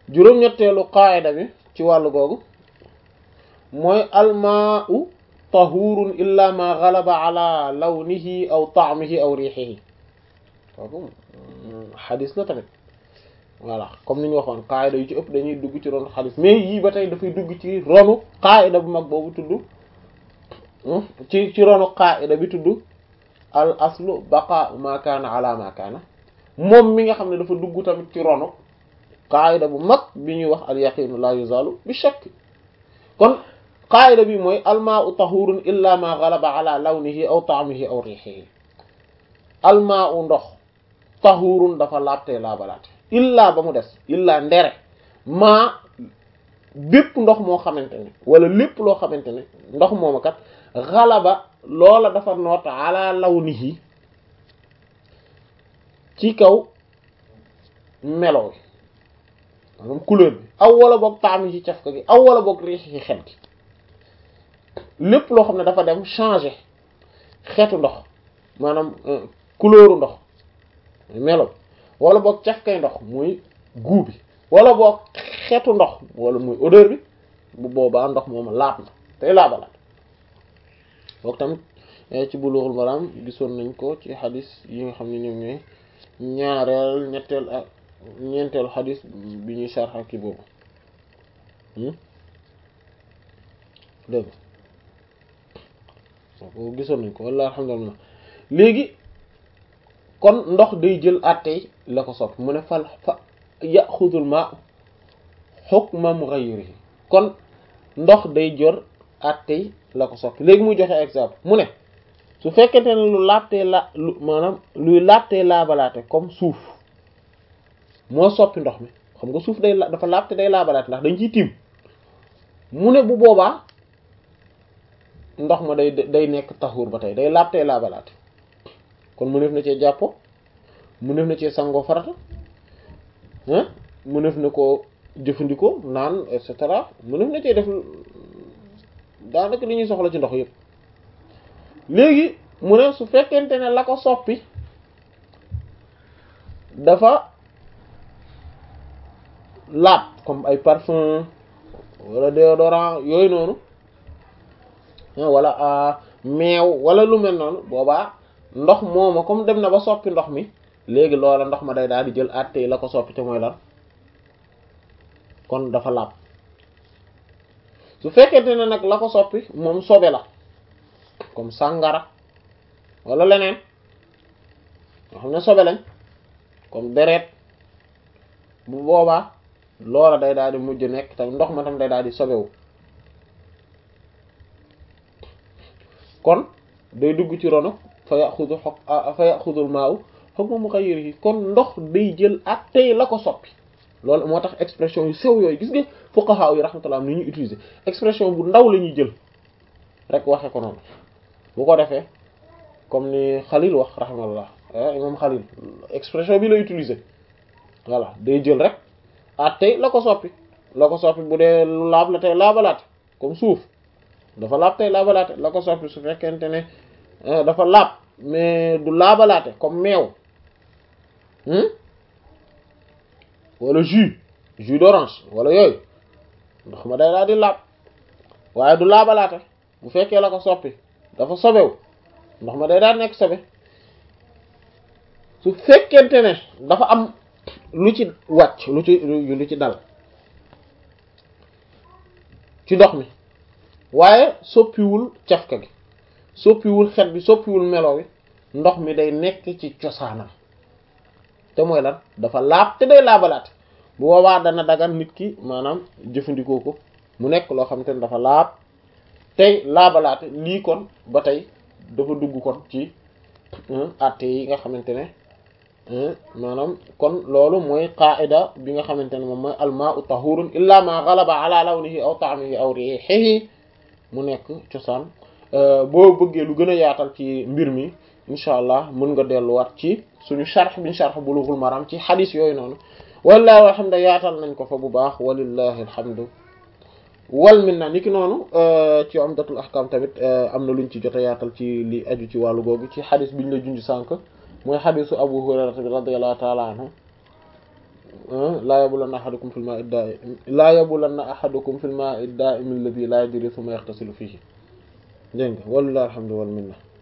juróom-ñetteelu qaayida bi ci wàllu googu mooy almaau tahurun illa ma galaba ala lawnihi aw taamihi aw riixihi kooku xadis la tamit voilà comme ni ñu waxoon qaayida yu ci ëpp dañuy dugg ci ronu xadis mais yii ba tey dafay dugg ci ronu qaayida bu mag boobu tudd ci ci ronu qaayida bi tudd al aslu baqa ma kaana ala ma kaana moom mi nga xam ne dafa dugg tamit ci ronu qaayida bu mag bi ñuy wax al yaqinu la yuzalu bi shakk kon qaayida bi mooy almaau tahurun illa ma galaba ala lawnihi aw taamihi aw riixihi almaau ndox tahurun dafa laabtee laabalaate illa ba mu des illa ndere maa bépp ndox moo xamante ne wala lépp loo xamante ne ndox mooma kat galaba loola dafa noot ala lawnihi ci kaw melo wi maanaam couleur bi aw wala boog taam yi ci cafka gi aw wala boog riix ci xet gi lépp loo xam ne dafa dem changer xetu ndox maanaam couleuru ndox melo wala boog cafkay ndox muy goût bi wala boog xetu ndox wala muy odeur bi bu boobaa ndox moom laab na tey laabalaat boog tamit ci Bulughul Maram gisoon nañ ko ci xadis yi nga xam ne ñoom ñooy ñaareel ñetteel ak ñeenteelu xadis bi ñuy sarxa ki boobu dégg ko gisoon nañ ko walla alhamdulillah léegi kon ndox day jël àttey la ko sopp mu ne fal fa yaxudul ma hukma mughayrihi kon ndox day jor àttey la ko sopp léegi muy joxe exemple mu ne su fekkente ne lu laabtee la lu maanaam luy laabtee laabalaate comme suuf moo soppi ndox mi xam nga suuf day dafa laabte day laabalaate ndax dañ ciy tiim mu ne bu boobaa ndox ma day day nekk taxuur ba tey day laabtee laabalaate kon mu def na cee jàppo mu def na cee sangoo farata ah mu def na ko jëfandikoo naan et cetera mu def na cee def daanaka li ñuy soxla ci ndox yëpp léegi mu ne su fekkente ne la ko soppi dafa laab comme ay parfum wala déodorant yooyu noonu wala meew wala lu mel noonu boobaa ndox mooma comme dem na ba soppi ndox mi léegi loola ndox ma day daal di jël àtte yi la ko soppi te mooy lan kon dafa laab su fekkente ne nag la ko soppi moom sobe la comme sàngara wala leneen nga xam ne sobe lañ comme deret bu boobaa loola day daal di mujj nekk tam ndox ma tam day daal di sobewu kon day dugg ci rono fa yaxudu xok fa yaxudul maaw hukma mughayyirihi kon ndox day jël ak tey la ko soppi loolu moo tax expression yu sew yooyu gis nga fuqaha yi rahmatullah ni ñuy utiliser expression bu ndaw la ñuy jël rek waxe ko noonu bu ko defee comme ni Xalil wax rahmatullah imam Xalil expression bi la utiliser voilà day jël rek at tey la ko soppi la ko soppi bu dee lu laab la tey laabalaate comme suuf dafa laab tey laabalaate la ko soppi su fekkente ne dafa laab mais du laabalaate comme meew wala jus jus d'orange wala yooyu ndox ma day daal di laab waaye du laabalaate bu fekkee la ko soppi dafa sobewu ndox ma day daal nekk sobe su fekkente ne dafa am lu ci wàcc lu ci lu ci dal ci ndox mi waaye soppiwul cafka gi soppiwul xet bi soppiwul melo wi ndox mi day nekk ci cosaanam te mooy lan dafa laab te day laabalaate bu boobaa dana dagan nit ki maanaam jëfandikoo ko mu nekk loo xamante ne dafa laab tey laabalaate lii kon ba tey dafa dugg kon ci àtte yi nga xamante ne maanaam kon loolu mooy qaida bi nga xamante ne moom mooy almaa'u tahurun illa ma ghalaba ala lawnihi aw ta'mihi aw rihihi mu nekk cosaan boo bëggee lu gën a yaatal ci mbir mi incha allah mën nga delluwaat ci suñu sharh bi sharh bulughul maram ci xadis yooyu noonu wallahi alhamdu yaatal nañ ko fa bu baax walillahi alhamdu wal minna niki noonu ci umdatul ahkam tamit am na luñ ci jot a yaatal ci li aju ci wàllu googu ci xadis biñ la junj sànq mooy xadisu abu hurairata bi radiyallahu taala anhu laa yabulanna ahadukum fil ma'i da'im laa yabulanna ahadukum fil ma'i da'im alladhi la yajri thumma yaghtasilu fihi dégg nga walillahi alhamdu wal minna